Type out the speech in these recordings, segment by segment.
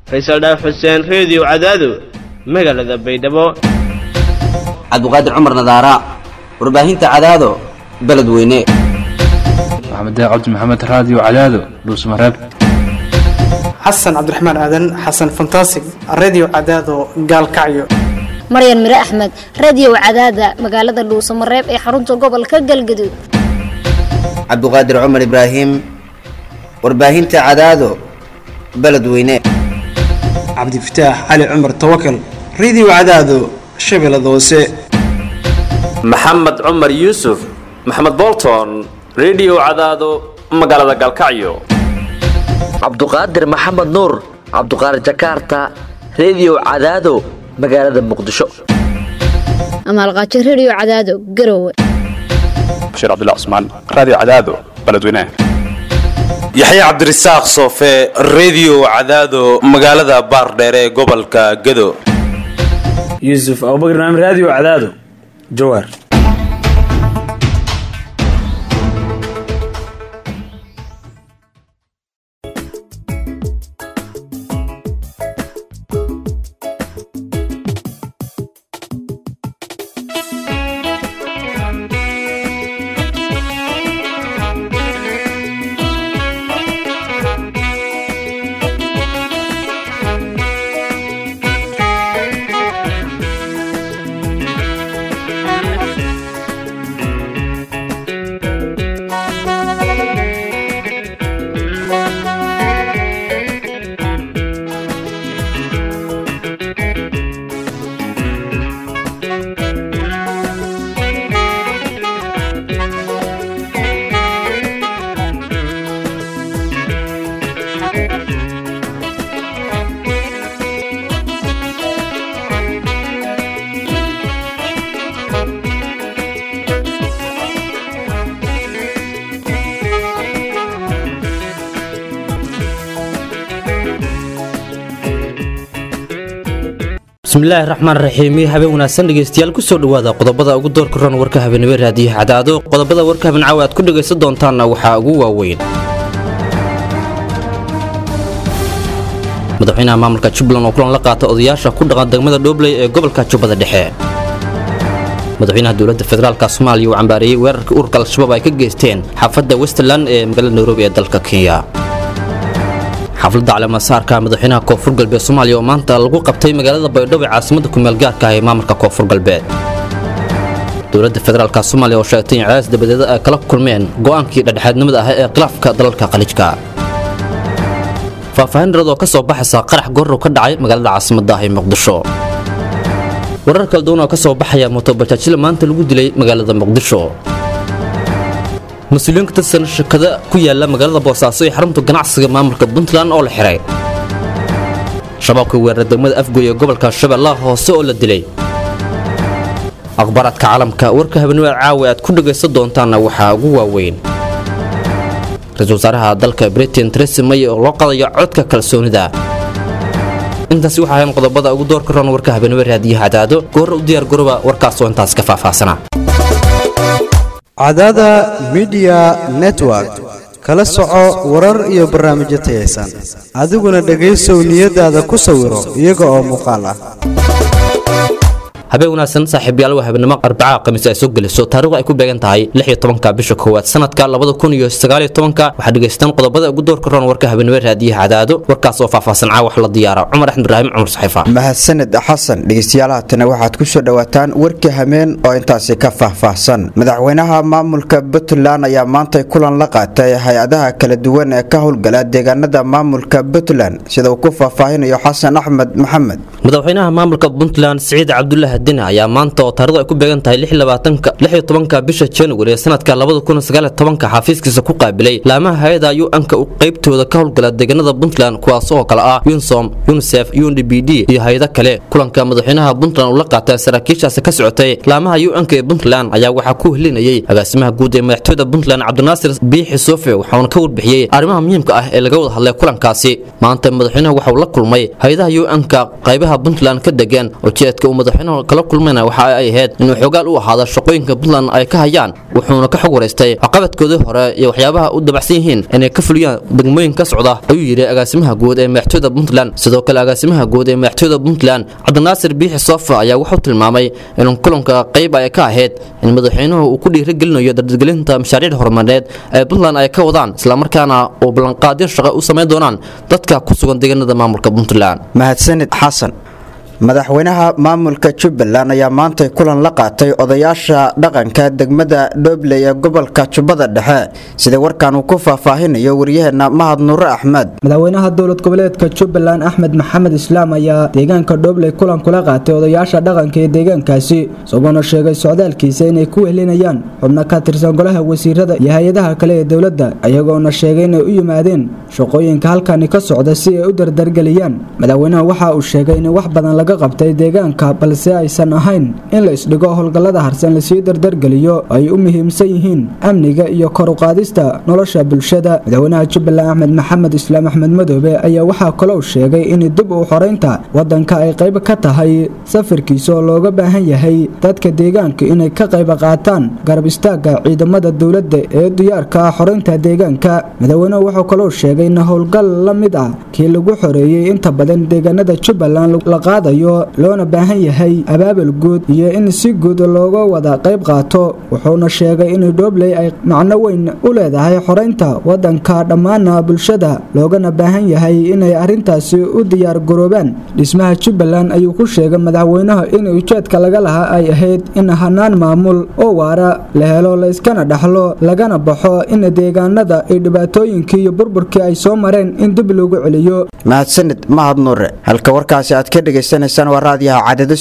faysal dhaaf xuseen reediyo cadaado magaalada baydhabo cabdiqaadir cumar nadaara warbaahinta cadaado beledweyne maxamed cabdi maxamed raadiyo cadaado dhuusmareeb xasan cabdiraxmaan aadan xasan fantasig redio cadaado gaalkacyo maryan mire axmed radiyow cadaada magaalada dhuusamareeb ee xarunta gobolka galgaduud cabdiqaadir cumar ibraahim warbaahinta cadaado beledweyne cabdifataax cali cumar tawakal redio cadaado shabeellada hoose maxamed cumar yuusuf maxamed bolton redio cadaado magaalada galkacyo cabduqaadir maxamed nuur cabduqaadir jakarta redio cadaado magaalada muqdisho amaalqaajo rediyo cadaado garowe bashiir cabdilla cusmaan raadiyo cadaado beledweynaha yaxya cabdirasaaq soofe redio cadaado magaalada baardheere ee gobolka gado yuusuf abubakr naam raadiyo cadaado jawaar bismillaahi raxmaan raxiimi habeen wanaagsan dhegeystayaal kusoo dhowaada qodobada ugu doorka ron warka habeenimo raadiyaha cadaado qodobada warka habeen caawa aad ku dhegaysan doontaanna waxaa ugu waaweyn madaxweynaha maamulka jubbaland oo kulan la qaata odayaasha ku dhaqan degmada dhoobley ee gobolka jubbada dhexe madaxweynaha dowladda federaalk soomaaliya uu cambaareeyey weerarkii ururka al-shabaab ay ka geysteen xaafadda westland ee magaalada nairobi ee dalka kenya xafladda caleemasaarka madaxweynaha koonfur galbeed soomaaliya oo maanta lagu qabtay magaalada baydhabo ee caasimada kumeel gaarka ah ee maamulka koonfur galbeed dowladda federaalk soomaaliya oo sheegtay in cadaas dabadeeda ay kala kulmeen go'aankii dhexdhexaadnimada ah ee khilaafka dalalka qalijka faahfaahin dharad oo ka soo baxaysa qarax gorrow ka dhacay magaalada caasimadda ah ee muqdisho warar kala duwan oo ka soo baxaya motobajaajila maanta lagu dilay magaalada muqdisho mas-uuliyiin ka tirsan shirkada ku yaala magaalada boosaaso ee xarunta ganacsiga maamulka puntland oo la xihay shabaabka weerara degmada afgoy ee gobolka shabeellaha hoose oo la dilay akhbaaraadka caalamka warka habeenimada caawa aad ku dhegaysan doontaanna waxaa ugu waaweyn ra-iisul wasaaraha dalka britain tresi may oo loo qadayo codka kalsoonida intaasi waxaa ahayn qodobada ugu doorka ron warka habeenimo raadiyaha cadaado goorra u diyaar garoba warkaasoo intaas ka faahfaahsana cadaada midiya network kala soco warar iyo barnaamijyo tayaysan adiguna dhegaysow niyadaada ku sawiro iyaga oo muuqaal ah habeen wanaagsan saaxiibyaal waa habeenimo arbaca khamiis ay soo geliso taariikhdu ay ku beegan tahay ka bisha koowaad sanadka waxaa dhegaystaan qodobada ugu doorka roon warka habeenimo raadiyaha cadaado warkaas oo faahfaahsan caawax la diyaara cumar axmed ibraahim cumar saxiifa mahadsaned xasan dhegeystayaalahatana waxaad ku soo dhowaataan warkii hameen oo intaasi ka faahfaahsan madaxweynaha maamulka puntland ayaa maantay kulan la qaatay hay-adaha kala duwan ee ka howlgala deegaanada maamulka puntland sida uu ku faahfaahinayo xasan axmed maxamed madaxweynaha maamulka puntland siciid cabdulahi dine ayaa maanta oo taarikhdu ay ku beegan tahay ka bisha januari ee sanadka xafiiskiisa ku qaabilay laamaha hay-ada u-anka qaybtooda ka howlgala deegaanada puntland kuwaas oo kale ah yunsom unisef undbd iyo hay-ado kale kulanka madaxweynaha puntland uu la qaatay saraakiishaasi ka socotay laamaha u-anka ee puntland ayaa waxaa ku helinayay agaasimaha guud ee madaxtooyada puntland cabdinaasir biixi sofe waxauna ka warbixiyey arrimaha muhiimka ah ee laga wada hadlay kulankaasi maanta madaxweynaha waxauu la kulmay hay-adaha u-anka qaybaha puntland ka degan ujeedka uu madaxweynuhu kala kulmayna waxa ay ahayd inuu xoogaal u ahaado shaqooyinka puntland ay ka hayaan wuxuuna ka xog waraystay caqabadkoodii hore iyo waxyaabaha u dabacsan yihiin inay ka fuliyaan degmooyin ka socda ayuu yidhi agaasimaha guud ee madaxtooyada puntland sidoo kale agaasimaha guud ee madaxtooyada puntland cabdinaasir biixi soofa ayaa wuxuu tilmaamay in kulanka qayb ay ka ahayd in madaxweynuhu uu ku dhiirigelinayo dardargelinta mashaariic horumarineed ee puntland ay ka wadaan islamarkaana uu ballanqaadyo shaqo u samayn doonaan dadka ku sugan deegaanada maamulka puntland mahadsanid xasan madaxweynaha maamulka jubbaland ayaa maantay kulan la qaatay odayaasha dhaqanka degmada dhobley ee gobolka jubbada dhexe sida warkan uu ku faahfaahinayo waryaheena mahad nuure axmed madaxweynaha dowlad goboleedka jubbaland axmed maxamed islaam ayaa deegaanka dhobley kulan kula qaatay odayaasha dhaqanka ee deegaankaasi isagoona sheegay socdaalkiisa inay ku wehelinayaan xubno ka tirsan golaha wasiirada iyo hay-adaha kale ee dowladda iyagoona sheegay inay u yimaadeen shaqooyinka halkani ka socda si ay u dardargeliyaan madaxweynaha waxa uu sheegay in wax badan laga qabtay deegaanka balse aysan ahayn in la isdhigo howlgallada harsan lasii dardargeliyo oo ay u muhiimsan yihiin amniga iyo kor u qaadista nolosha bulshada madaxweynaha jubbaland axmed maxamed islaam axmed madoobe ayaa waxaa kalou sheegay in dib u xoreynta wadanka ay qayb ka tahay safarkiisa oo looga baahan yahay dadka deegaanka inay ka qayb qaataan garab istaagga ciidamada dowladda ee diyaarka ah xoreynta deegaanka madaxweynuhu wuxuu kalou sheegay in howlgal la mid ah kii lagu xoreeyey inta badan deegaanada jubbaland la qaadayo loona baahan yahay abaabul guud iyo in si guud looga wada qayb qaato wuxuuna sheegay in dhobley ay macno weyn u leedahay xoreynta wadanka dhammaana bulshada loogana baahan yahay inay arrintaasi u diyaar garoobaan dhismaha jubbaland ayuu ku sheegay madaxweynaha in ujeedka laga lahaa ay ahayd in hanaan maamul oo waara la helo la iskana dhaxlo lagana baxo in deegaanada ay dhibaatooyinkii iyo burburkii ay soo mareen in dib loogu celiyo mahadsanid mahad nuure halka warkaasi aad ka dhagaysanaysaan waa raadiyaha cadado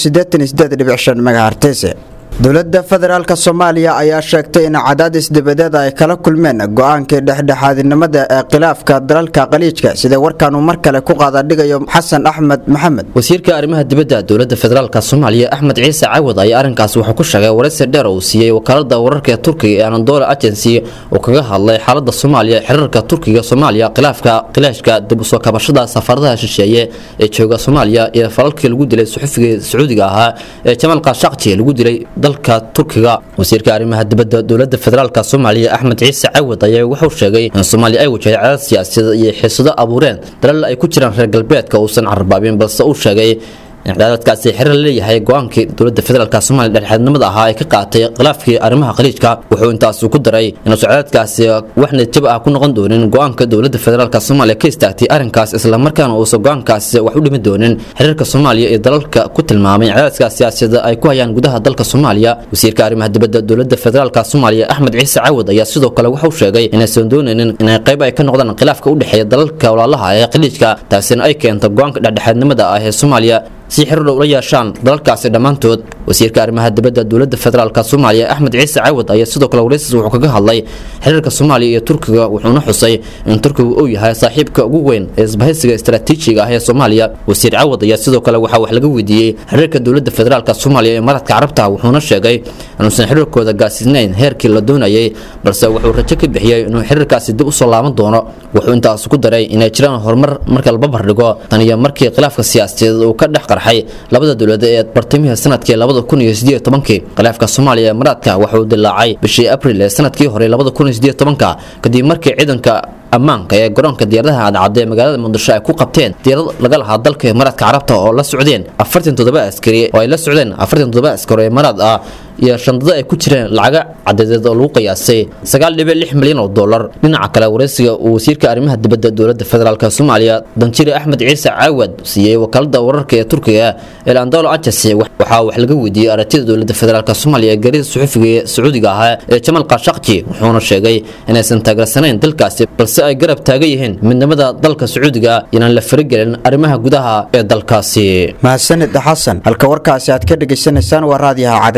megahartese dowladda federaalk soomaaliya ayaa sheegtay in cadaadis dibadeed ay kala kulmeen go-aankii dhexdhexaadinimada ee khilaafka dalalka qaliijka sida warkaanuu mar kale ku qaadadhigayo xasan axmed maxamed wasiirka arrimaha dibadda dowladda federaalka soomaaliya axmed ciise cawad ayaa arrinkaas wuxuu ku sheegay waraysi dheer uu siiyey wakaalada wararka ee turkiga ee anadoola agency oo kaga hadlay xaalada soomaaliya xiriirka turkiga soomaaliya khilaafka khilaashka dib usoo kabashada safaaradaha shisheeye ee jooga soomaaliya iyo falalkii lagu dilay suxufiga sacuudiga ahaa ee jamaal kaashaqji lagu dilay dalka turkiga wasiirka arrimaha dibadda dowladda federaalka soomaaliya axmed ciise cawad ayaa wuxuu sheegay in soomaaliya ay wajahday cadaad siyaasadeed iyo xiisado abuureen dalal ay ku jiraan reer galbeedka uusan carbaabin balse uu sheegay in cadaadadkaasi xiriir la leeyahay go-aankii dowladda federaalk soomaaliya dhexdhexaadnimada ahaa ay ka qaatay khilaafkii arrimaha khaliijka wuxuu intaas ku daray inuusan cadaadkaasi wax natiib ah ku noqon doonin go-aanka dowladda federaalk soomaaliya ka istaagtay arrinkaas islamarkaana uusan go-aankaasi wax u dhimi doonin xiriirka soomaaliya iyo dalalka ku tilmaamay cadaadka siyaasada ay ku hayaan gudaha dalka soomaaliya wasiirka arrimaha dibadda dowladda federaalk soomaaliya axmed ciise cawad ayaa sidoo kale wuxuu sheegay inaysan doonaynin inay qayb ay ka noqdaan khilaafka u dhexeeya dalalka walaalaha ee khaliijka taasina ay keento go-aanka dhexdhexaadnimada ah ee soomaaliya si xiriir ula yeeshaan dalalkaasi dhammaantood wasiirka arrimaha dibadda dowladda federaalk soomaaliya axmed ciise cawad ayaa sidoo kale waraysis wuxuu kaga hadlay xiriirka soomaaliya iyo turkiga wuxuuna xusay in turkigu uu yahay saaxiibka ugu weyn ee isbahaysiga istaraatiijiga ah ee soomaaliya wasiir cawad ayaa sidoo kale waxaa wax laga weydiiyey xiriirka dowladda federaalk soomaaliya ee maradka carabta wuxuuna sheegay inuusan xiriirkooda gaasisnayn heerkii la doonayay balse wuxuu rajo ka bixiyey inuu xiriirkaasi dib usoo laaban doono wuxuu intaas ku daray inay jiraan horumar marka la barbardhigo tan iyo markii khilaafka siyaasadeed uu ka dhex qarxay labada dowlad ee bartamihii sanadkii labada kun iyo sideed tobankii khilaafka soomaaliya ee maraadka wuxuu dilaacay bishii abril ee sanadkii hore labada kun iyo sideed tobanka kadib markii ciidanka ammaanka ee garoonka diyaaradaha cadcadda ee magaalada muqdisho ay ku qabteen diyaarad laga lahaa dalka imaaraadka carabta oo la socdeen afartan toddoba askari oo ay la socdeen afartan toddoba askari oo imaaraad ah iyo shandada ay ku jireen lacaga cadadeed oo lagu qiyaasay sagaal dhibic lix milyan oo dollar dhinaca kale waraysiga uu wasiirka arrimaha dibadda dowladda federaalk soomaaliya danjire axmed ciise caawad siiyey wakaalada wararka ee turkiga ee landolo agency waxaa wax laga weydiiyey aragtida dowladda federaalk soomaaliya ee garida suxufiga ee sacuudiga ahaa ee jamaal kaashaqji wuxuuna sheegay inaysan taageersanayn dalkaasi balse ay garab taagan yihiin midnimada dalka sacuudiga inaan la faragelin arrimaha gudaha ee dalkaasi mahadsanid xasan halka warkaasi aad ka dhegaysanaysaan waa raadiyaha cadado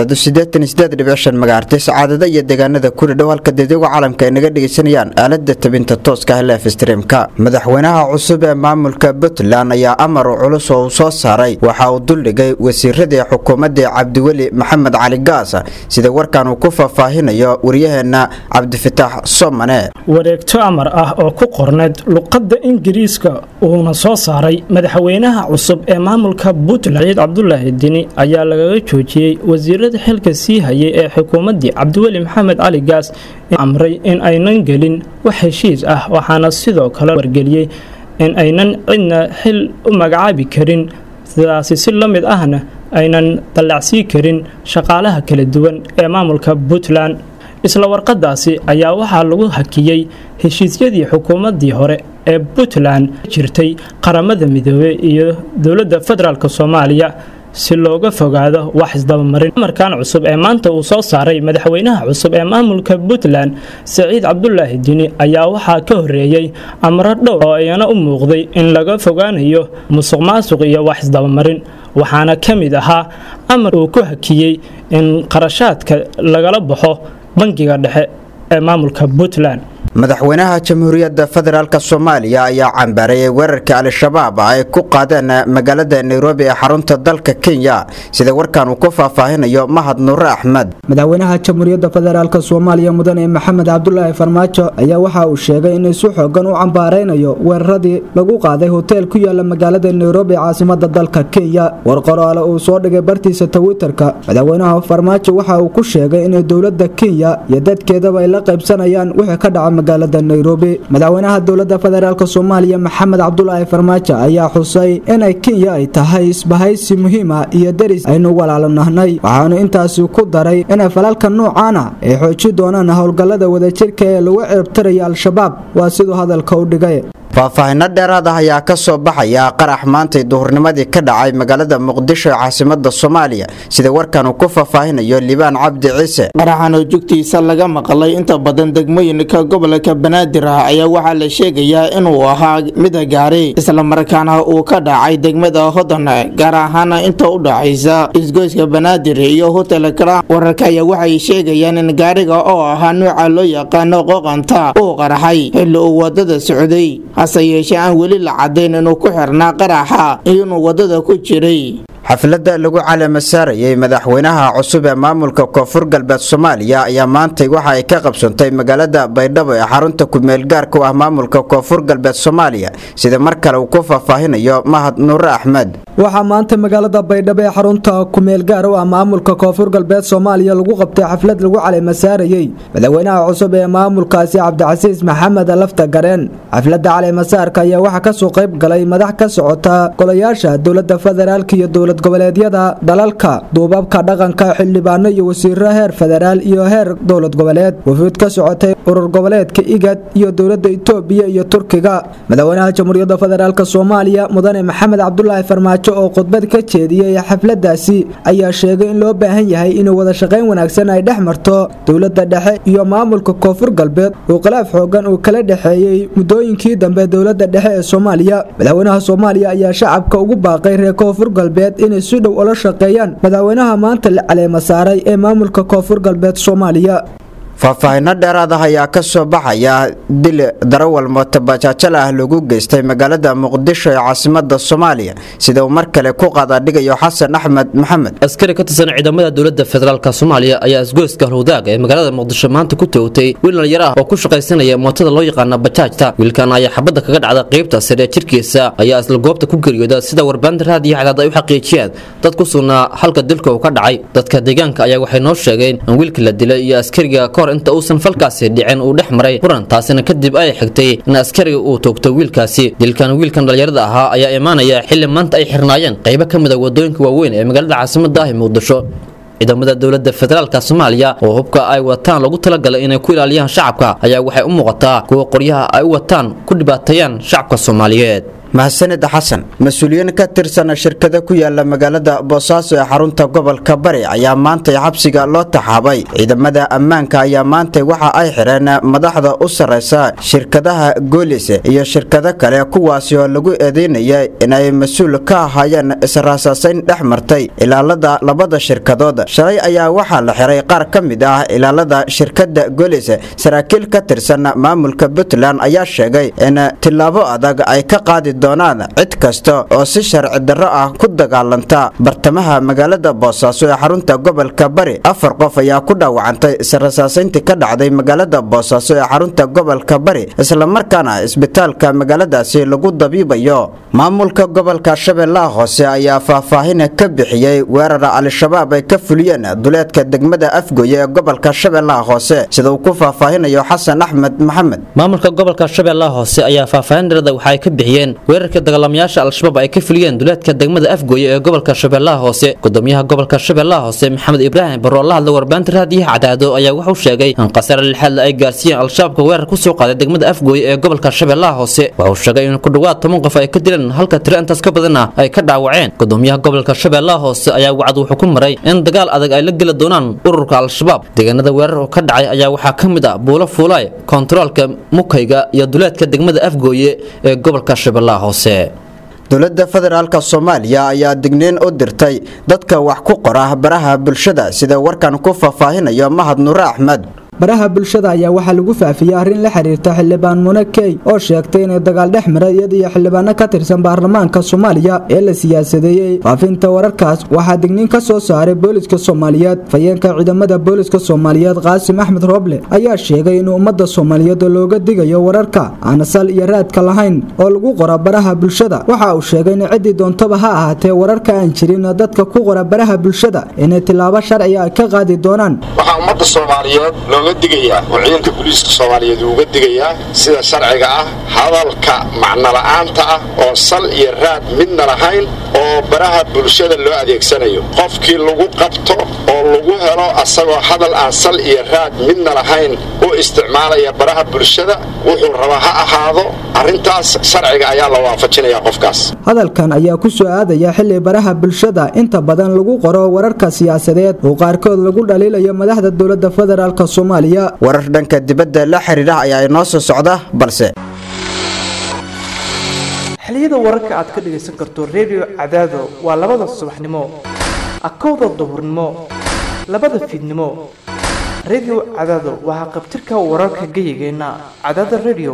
magaartis caadada iyo deegaanada kuli dhow halka deedaga caalamka ay naga dhegaysanayaan aalada tabinta tooska ah leef streamka madaxweynaha cusub ee maamulka puntland ayaa amar culus oo uu soo saaray waxa uu duldhigay wasiiradii xukuumadii cabdiweli maxamed cali gaas sida warkan uu ku faahfaahinayo waryaheena cabdifitaax somane wareegto amar ah oo ku qorneed luqadda ingiriiska uuna soo saaray madaxweynaha cusub ee maamulka puntland ciid cabdulaahi dini ayaa lagaga joojiyey wasiirada xilka sii hayay ee xukuumaddii cabdiweli maxamed cali gaas amray in aynan gelin wax heshiis ah waxaana sidoo kale wargeliyey in aynan cidna xil u magacaabi karin sidaasi si la mid ahna aynan dallacsii karin shaqaalaha kala duwan ee maamulka puntland isla warqadaasi ayaa waxaa lagu hakiyey heshiisyadii xukuumaddii hore ee puntland jirtay qaramada midoobey iyo dowladda federaalk soomaaliya si looga fogaado wax isdabamarin amarkan cusub ee maanta uu soo saaray madaxweynaha cusub ee maamulka puntland saciid cabdulaahi dini ayaa waxaa ka horeeyey amro dhowr oo iyana u muuqday in laga fogaanayo musuq maasuq iyo wax isdabamarin waxaana ka mid ahaa amar uu ku hakiyey in qarashaadka lagala baxo bangiga dhexe ee maamulka puntland madaxweynaha jamhuuriyadda federaalk soomaaliya ayaa cambaarayay weerarkii al-shabaab ay ku qaadeen magaalada nairobi ee xarunta dalka kenya sida warkan uu ku faahfaahinayo mahad nuure axmed madaxweynaha jamhuuriyadda federaalk soomaaliya mudane maxamed cabdulaahi farmaajo ayaa waxa uu sheegay inay si xoogan u cambaaraynayo weeraradii lagu qaaday hoteel ku yaala magaalada nairobi caasimada dalka kenya war qoraale uu soo dhigay bartiisa twitterka madaxweynaha farmaajo waxa uu ku sheegay inay dowlada kenya iyo dadkeedaba ay la qaybsanayaan wixii ka dhaca magaalada nairobi madaxweynaha dowlada federaalk soomaaliya maxamed cabdulaahi farmaajo ayaa xusay inay kenya ay tahay isbahaysi muhiima iyo deris aynu walaalanahnay waxaanu intaasi ku daray inay falalka noocaana ay xooji doonaan howlgallada wadajirka ee lagu ceebtiraya al-shabaab waa siduu hadalka u dhigay faahfaahinno dheeraad ah ayaa ka soo baxaya qarax maantay duhurnimadii ka dhacay magaalada muqdisho ee caasimada soomaaliya sida warkan uu ku faahfaahinayo liibaan cabdi ciise qaraxan oo jugtiisa laga maqlay inta badan degmooyinka gobolka banaadir ah ayaa waxaa la sheegayaa inuu ahaa mida gaari islamarkaana uu ka dhacay degmada hodan gaar ahaan inta u dhaxaysa isgoyska banaadir iyo hotel kra wararka ayaa waxay sheegayaan in gaariga oo ahaa nuuca loo yaqaano qoqanta uu qaraxay xilli uu wadada socday hase yeeshee aan weli la cadayn inuu ku xirnaa qaraxa inuu wadada ku jiray xafladda lagu caleema saarayay madaxweynaha cusub ee maamulka koonfur galbeed soomaaliya ayaa maantay waxa ay ka qabsantay magaalada baydhabo ee xarunta kumeel gaarka u ah maamulka koonfur galbeed soomaaliya sida mar kale uu ku faahfaahinayo mahad nuure axmed waxaa maanta magaalada baydhabo ee xarunta kumeel gaar u ah maamulka koonfur galbeed soomaaliya lagu qabtay xaflad lagu caleema saarayey madaxweynaha cusub ee maamulkaasi cabdicasiis maxamed lafta gareen xafladda caleemasaarka ayaa waxaa kasoo qayb galay madax ka socota golayaasha dowlada federaalk iyo dowlad goboleedyada dalalka duubabka dhaqanka xildhibaano iyo wasiiro heer federaal iyo heer dowlad goboleed wafuud ka socotay urur goboleedka igad iyo dowlada itoobiya iyo turkiga madaxweynaha jamhuuriyadda federaalk soomaaliya mudane maxamed cabdulaahi farmaajo oo khudbad ka jeediyey xafladaasi ayaa sheegay in loo baahan yahay inuu wada shaqayn wanaagsan ay dhex marto dowlada dhexe iyo maamulka koonfur galbeed uu khilaaf xoogan uu kala dhexeeyey muddooyinkii dambe dowlada dhexe ee soomaaliya madaxweynaha soomaaliya ayaa shacabka ugu baaqay reer koonfur galbeed inay si dhow ula shaqeeyaan madaxweynaha maanta la caleema saaray ee maamulka koonfur galbeed soomaaliya faahfaahinno dheeraad ah ayaa ka soo baxaya dil darawal mootobajaajal ah lagu geystay magaalada muqdisho ee caasimada soomaaliya sida uu mar kale ku qaadaadhigayo xasan axmed maxamed askari ka tirsan ciidamada dowladda federaalk soomaaliya ayaa isgoyska howdaag ee magaalada muqdisho maanta ku toogtay wiil dhalinyaro ah oo ku shaqaysanaya mootada loo yaqaana bajaajta wiilkan ayaa xabadda kaga dhacda qaybta sare ee jirkiisa ayaa isla goobta ku geeriyooda sida warbaahinta raadiyo cadaad ay u xaqiijiyeen dad ku sugnaa halka dilka uu ka dhacay dadka deegaanka ayaa waxay noo sheegeen in wiilka la dilay iyo askariga kahor inta uusan falkaasi dhicin uu dhex maray muran taasina kadib ay xigtay in askariga uu toogto wiilkaasi dilkan wiilkan dhalinyarada ahaa ayaa imaanaya xilli maanta ay xirnaayeen qaybo ka mid a wadooyinka waaweyn ee magaalada caasimada ah ee muqdisho ciidamada dowladda federaalk soomaaliya oo hubka ay wataan lagu talagalay inay ku ilaaliyaan shacabka ayaa waxay u muuqataa kuwa qoryaha ay u wataan ku dhibaateeyaan shacabka soomaaliyeed mahadsanid xasan mas-uuliyiin ka tirsan shirkada ku yaala magaalada boosaaso ee xarunta gobolka bari ayaa maantay xabsiga loo taxaabay ciidamada ammaanka ayaa maantay waxa ay xireen madaxda u sarreysa shirkadaha goolis iyo shirkado kale kuwaasi oo lagu eedeynaya inay mas-uul ka ahaayeen israasaasayn dhex martay ilaalada labada shirkadood shalay ayaa waxaa la xiray qaar ka mid ah ilaalada shirkada goolis saraakiil ka tirsan maamulka puntland ayaa sheegay in tillaabo adag ay ka qaadi doonaan cid kasta oo si sharci darro ah ku dagaalanta bartamaha magaalada boosaaso ee xarunta gobolka bari afar qof ayaa ku dhaawacantay israsaasayntii ka dhacday magaalada boosaaso ee xarunta gobolka bari islamarkaana isbitaalka magaaladaasi lagu dabiibayo maamulka gobolka shabeellaha hoose ayaa faahfaahin ka bixiyey weerar al-shabaab ay ka fuliyeen duleedka degmada afgoye ee gobolka shabeellaha hoose sida uu ku faahfaahinayo xasan axmed maxamed maamulka gobolka shabeellaha hoose ayaa faahfaahin dheerada waxa ay ka bixiyeen weerarkii dagaalamayaasha al-shabaab ay ka fuliyeen duleedka degmada afgooye ee gobolka shabeellaha hoose gudoomiyaha gobolka shabeellaha hoose maxamed ibraahim barro oo la hadlay warbaahinta raadiyaha cadaado ayaa wuxuu sheegay in khasaare lixaadle ay gaarsiiyeen al-shabaabka weerar ku soo qaaday degmada afgooye ee gobolka shabeellaha hoose wuxuu sheegay in ku dhowaad toban qof ay ka dileen halka tiro intaas ka badanna ay ka dhaawaceen gudoomiyaha gobolka shabeellaha hoose ayaa wacad wuxuu ku maray in dagaal adag ay la geli doonaan ururka al-shabaab deegaanada weerar oo ka dhacay ayaa waxaa ka mid ah buulo fuulaay kontaroolka mukayga iyo duleedka degmada afgooye ee gobolka shabeellaha hoose dowladda federaalk soomaaliya ayaa digniin u dirtay dadka wax ku qora baraha bulshada sida warkan ku faahfaahinayo mahad nuure axmed baraha bulshada ayaa waxaa lagu faafiyey arrin la xiriirta xildhibaan mune key oo sheegtay inay dagaal dhex maray iyada iyo xildhibaano ka tirsan baarlamaanka soomaaliya ee la siyaasadeeyey faafinta wararkaas waxaa digniin ka soo saaray booliska soomaaliyeed fayeenka ciidamada booliska soomaaliyeed qaasim axmed rooble ayaa sheegay in ummadda soomaaliyeed looga digayo wararka aan sal iyo raadka lahayn oo lagu qora baraha bulshada waxa uu sheegay in ciddii doontaba ha ahaatee wararka aan jirin dadka ku qora baraha bulshada inay tilaabo sharciga ay ka qaadi doonaan waxaa ummadda soomaaliyeed looga digayaa oo ciidanka booliiska soomaaliyeed uuga digayaa sida sharciga ah hadalka macnola'aanta ah oo sal iyo raad midna lahayn oo baraha bulshada loo adeegsanayo qofkii lagu qabto oo lagu helo asagoo hadal aan sal iyo raad midna lahayn u isticmaalaya baraha bulshada wuxuu rabaa ha ahaado arrintaas sharciga ayaa la waafajinayaa qofkaas hadalkan ayaa ku soo aadaya xilli baraha bulshada inta badan lagu qoro wararka siyaasadeed oo qaarkood lagu dhaliilayo madaxda dowladda federaalk soomaaliya warar dhanka dibadda la xiriira ayaa inoo soo socda balse xiliyada wararka aad ka dhagaysan karto redio cadaado waa labada subaxnimo akowda duhurnimo labada fiidnimo redio cadaado waxaa qabtirka wararka geyigeenna cadaada redio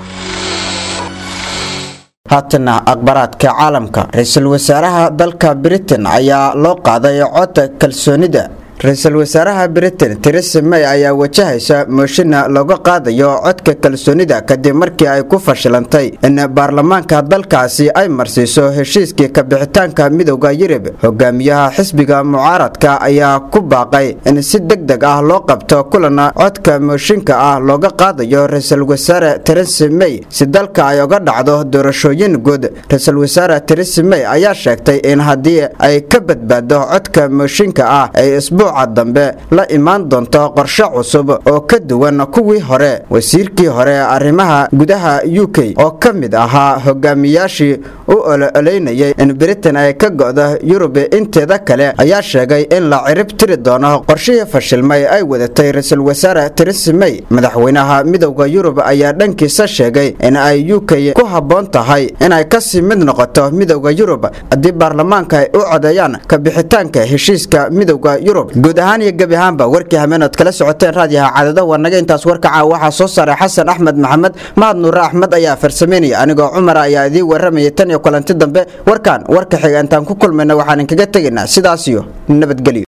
haatana akhbaraadka caalamka ra-iisul wasaaraha dalka britain ayaa loo qaaday codka kalsoonida ra-iisul wasaaraha britain teresa may ayaa wajahaysa mooshinna looga qaadayo codka kalsoonida kadib markii ay ku fashilantay in baarlamaanka dalkaasi ay marsiiso heshiiskii kabixitaanka midowda yurub hogaamiyaha xisbiga mucaaradka ayaa ku baaqay in si deg deg ah loo qabto kulana codka mooshinka ah looga qaadayo ra-iisul wasaare teresa may si dalka ay uga dhacdo doorashooyin guud ra-iisul wasaare teresa may ayaa sheegtay in haddii ay ka badbaado codka mooshinka ah ay isbuuc dambe la imaan doonto qorshe cusub oo ka duwan kuwii hore wasiirkii hore arrimaha gudaha u k oo ka mid ahaa hogaamiyaashii u ololeynayay in britain ay ka go'do yurub inteeda kale ayaa sheegay in la cirib tiri doono qorshihii fashilmay ay wadatay ra-iisul wasaare teresa may madaxweynaha midowda yurub ayaa dhankiisa sheegay in ay u k ku habboon tahay inay kasii mid noqoto midowda yurub haddii baarlamaanka ay u codeeyaan kabixitaanka heshiiska midowda yurub guud ahaan iyo gebi ahaanba warkii hameenood kala socoteen raadiyaha cadada waa naga intaas warka caawa waxaa soo saaray xasan axmed maxamed mahad nuure axmed ayaa farsameynaya anigoo cumara ayaa idiin warramayay tan iyo kulanti dambe warkan warka xiga intaan ku kulmayna waxaan inkaga tegaynaa sidaas iyo nabadgelyo